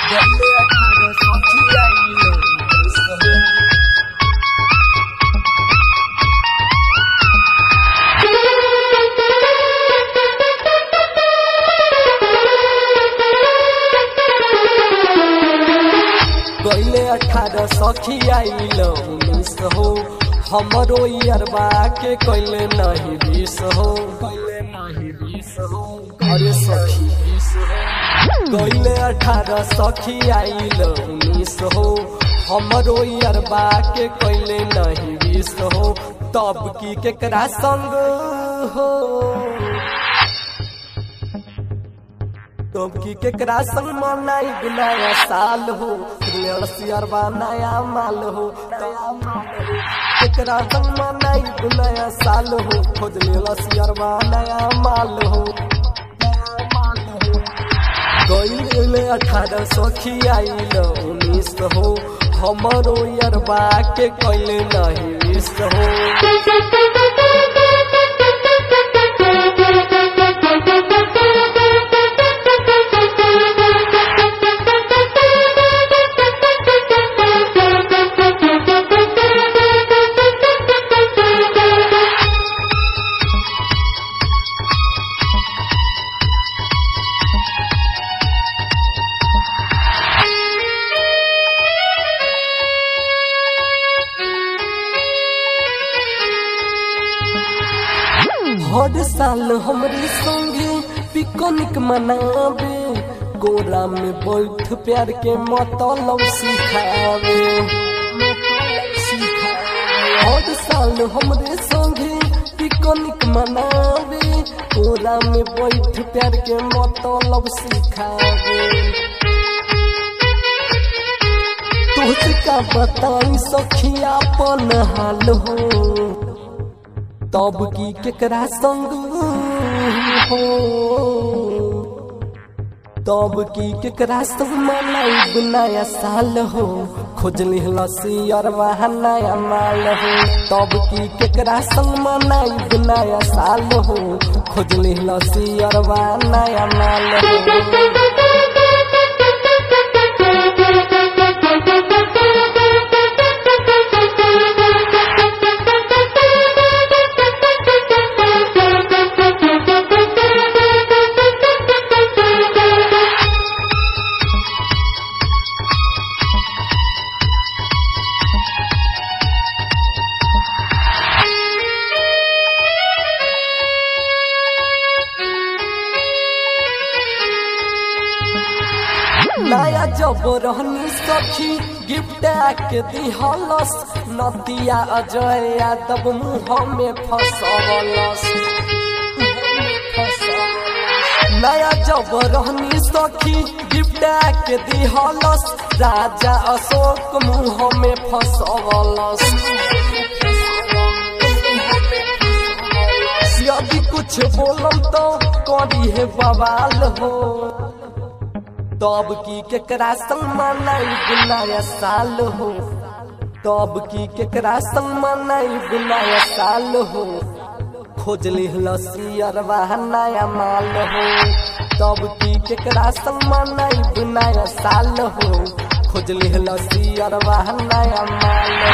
गले अठारह सखी आइल उन्नीस हो गईले अठारह सखी आइल उन्नीस हो हमरो अरबा के कैले नहीं बीस हो कैले नहीं बीस हो अरे सखी बीस हो गईले अठारह सखी आइल उन्नीस हो हमरो अरबा के कैले नहीं बीस हो तब की केकरा संग हो तब की केकरा संग मनाई नया साल हो सियरबा नया माल हो नया माल हो केकरा संग मनाई नया साल हो खोज ले सियरबा नया माल हो नया माल हो गईले अठारह सखी आइल उन्नीस हो हमरो यरबा के कैले नहीं मिस हो हर साल हमरे संगे पिकनिक मनावे गोरा में बैठ प्यार के मतलब सिखावे हर साल हमरे संगे पिकनिक मनावे गोरा में बैठ प्यार के मतलब सिखावे तुझका बताई सखिया अपन हाल हो तब की केकरा संग हो तब की केकरा संग मनाई नया साल हो खोजली लसी अरवा नया माल हो तब की केकरा संग मनाई नया साल हो खोजली लसी अरवा नया माल हो नया जब रहनी सखी गिफ्ट के दिहलस नदिया अजय यादव मुँह में फसवलस नया जब रहनी सखी गिफ्ट के दिहलस राजा अशोक मुँह में फसवलस यदि कुछ बोलम तो करी है बवाल हो तब की केकरा संग मनाई नया साल हो तब की केकरा संग मनाई नया साल हो खोज लसी अरवा नया माल हो तब की केकरा संग मनाई नया साल हो खोज लसी अरवा नया माल